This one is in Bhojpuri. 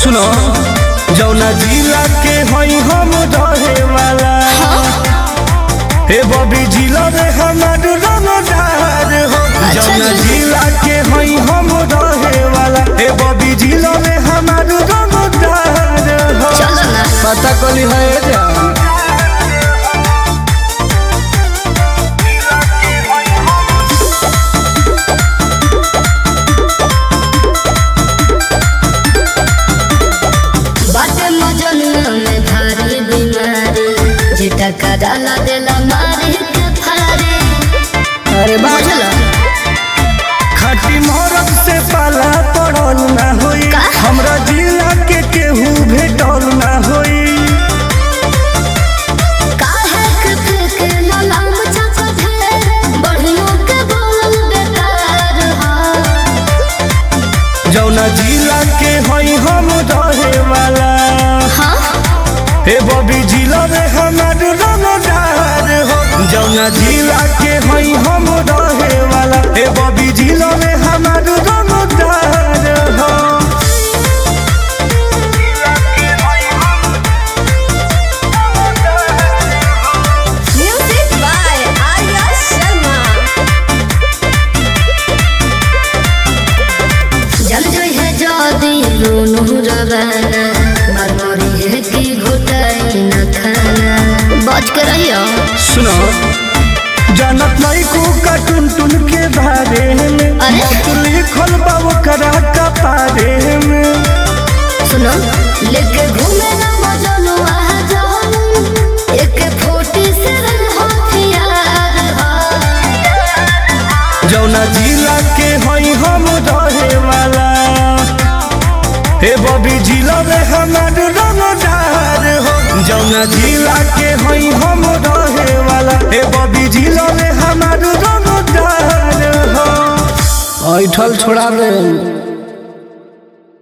सुनो जौना जिला के हई हम रहे वाला हे बबी जिला में हमार रंगदार हो अच्छा जौना जी। जिला के हई हम रहे वाला हे बबी जिला में हमार रंगदार हो चलो ना पता कली है जान बाटे मजनुआ में भारी बीमारी जेटा का डाला देला मारे के फारे अरे बुझल खटी मोरब से पाला पड़ल ना होई का? हमरा जिला के केहू भेटल ना होई काहे के फेके ललाम चाचा थे बढ़ियों के बोलल बेकार हा जौना जिला के हई हम रहे वाला हाँ हे बबी जिला में हमार रंगदार हो जौना जिला के हई हम रहे वाला हे बबी जिला में हमार रंगदार हो म्यूजिक बाय आर्या शर्मा जल जोई है जदी रोनू रवाना मरमरी है की घुटाई न खाना बच के रहियो सुनो जानत नहीं को का टुन टुन के बारे में अरे? मत लिखल बा ओकरा कपारे में सुनो लेके घूमे ना मजनू आ जाओ एक फोटी से हथियार हा जौना जिला के हई हम रहे वाला हे बबी जिला में हमार रंगदार हो जौना जिला के हई हम रहे वाला हे बबी जिला में हमार रंगदार हो ऐठल छोड़ा दे